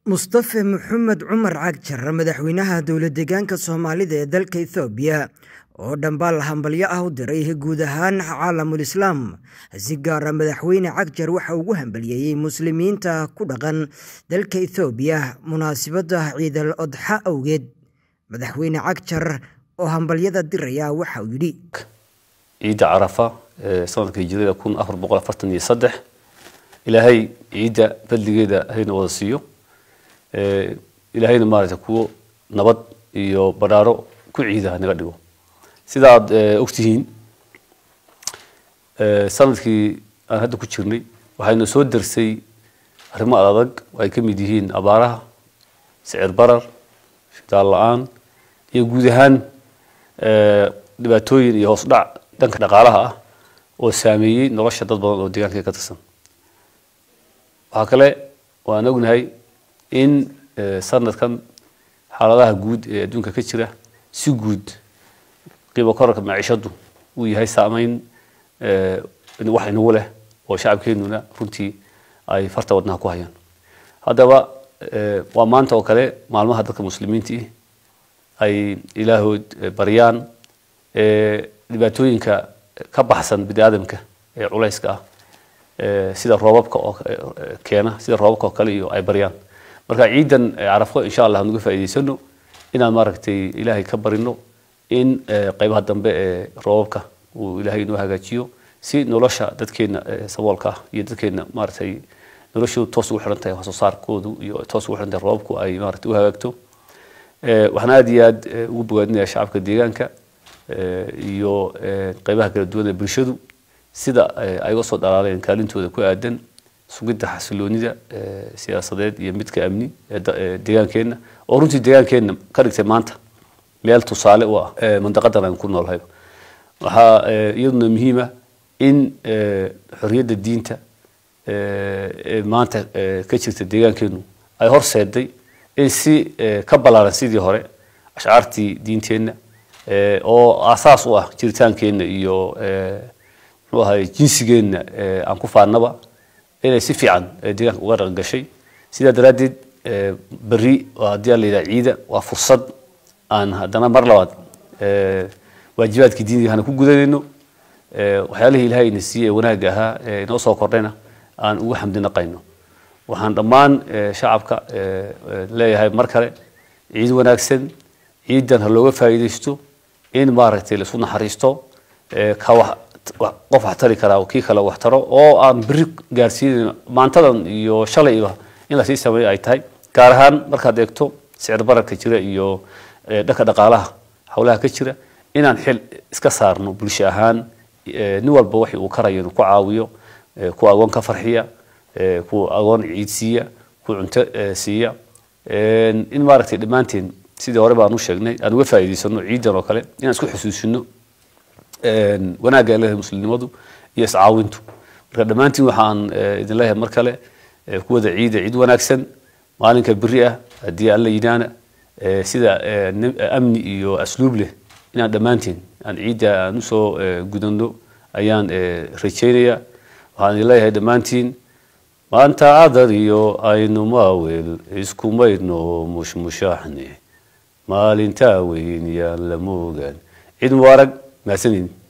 mustafe maxamed cumar cagjar madaxweynaha dowlad deegaanka soomaalida ee dalka ethoobiya oo dhambaal hambalyo ah u diray guud ahaan caalamul islaam si gaara madaxweyne cagjar waxa ugu hambaliyeeyey muslimiinta ku dhaqan dalka ethoobiya munaasibadda ciidal odxa awgeed madaxweyne cagjar oo hambalyada diraya waxa uu yidhi ciidda carafa ee sanadka hijirada kun afar boqol afartan iyo saddex ilaahay ciidda badligeeda hayna wada siiyo ilaahayna maaragtay kuwo nabad iyo badhaaro ku ciida naga dhigo sida aad ogtihiin sanadkii aan hadda ku jirnay waxayna soo darsay arrimo adag oo ay ka mid yihiin abaaraha sicir barar shidaal la-aan iyo guud ahaan dhibaatooyin iyo hoos dhac dhanka dhaqaalaha ah oo saameeyey nolosha dad badan oo deegaanka ka tirsan waxaa kale waan ognahay in sanadkan xaaladaha guud ee adduunka ka jira si guud qiimo korarka maciishadu uu yahay saameyn wax inagu leh oo shacabkeenuna runtii ay farta wadnaha ku hayaan haddaba waa maanta oo kale maalmaha dadka muslimiintii ay ilaahood baryaan dhibaatooyinka ka baxsan bini aadamka ee culayska ah sida roobabka oo keena sida roobabka oo kale iyo ay baryaan marka ciidan carafo insha allah nuga faa'iidaysano inaan maaragtay ilaahay ka barino in qaybaha dambe ee roobabka uu ilaahay inoo hagaajiyo si nolosha dadkeena saboolka ah iyo dadkeena maaragtay noloshoodu toos ugu xiran tahay wax soo saarkoodu iyo toos ugu xiran tahay roobabku ay maaragtay u hagaagto waxaan aad iyo aad ugu bogaadinayaa shacabka deegaanka iyo qaybaha kala duwan ee bulshadu sida ay uga soo dhalaaleen kaalintooda ku aadan sugidda xasiloonida siyaasadeed iyo midka amni ee deegaankeenna oo runtii deegaankeenna ka dhigtay maanta meel tusaale u ah mandaqadan aan ku noolhay waxaa iyaduna muhiima in xorriyadda diinta ee maanta ka jirta deegaankeenu ay horseeday in si ka ballaaran sidii hore ashcaartii diinteenna oo aasaas u ah jiritaankeenna iyo muxuu ahay jinsigeenna aan ku faannaba inay si fiican deegaanka uga dhaqan gashay sidaa daraaddeed berri haddii aan la yidhaha ciida waa fursad aan haddana mar labaad waajibaadkii diiniga hana ku gudanayno waxyaalihii ilaahay ina siiyey ee wanaagga ahaa ee inoo soo kordhayna aan ugu xamdi naqayno waxaan dhammaan shacabka leeyahay mar kale ciid wanaagsan ciidan ha looga faa'iidaysto in maaragtay laisu naxariisto ka wax qof wax tari karaa kii kale wax taro oo aan beri gaarsiinayn maantadan iyo shalayba in lasii sameeyo ay tahay gaar ahaan markaad eegto sicir bararka jira iyo dhanka dhaqaalaha howlaha ka jira inaan xil iska saarno bulsho ahaan nin walba waxi uu karayo inuu ku caawiyo kuwa agoon ka farxiya kuwa agoon ciid siiya kuwa cunto siiya in maaragtay dhammaanteen sidii hore baan u sheegnay aan uga faa'iidaysano ciidan oo kale inaan isku xusuusino wanaagga ay leedahay muslimnimadu iyo iscaawintu marka dhammaantiin waxaan idin leeyahay mar kale ku wada ciida ciid wanaagsan maalinka beri ah haddii alla yidhaana sida amni iyo asluub leh inaan dhammaantiin aan ciidda aan usoo gudano ayaan rajaynaya waxaan idin leeyahay dhammaantiin maanta cadar iyo aynu maawel iskumayno mushmushaaxne maalintaa weyn yaan la moogaan ciid mubaarag mahadsanin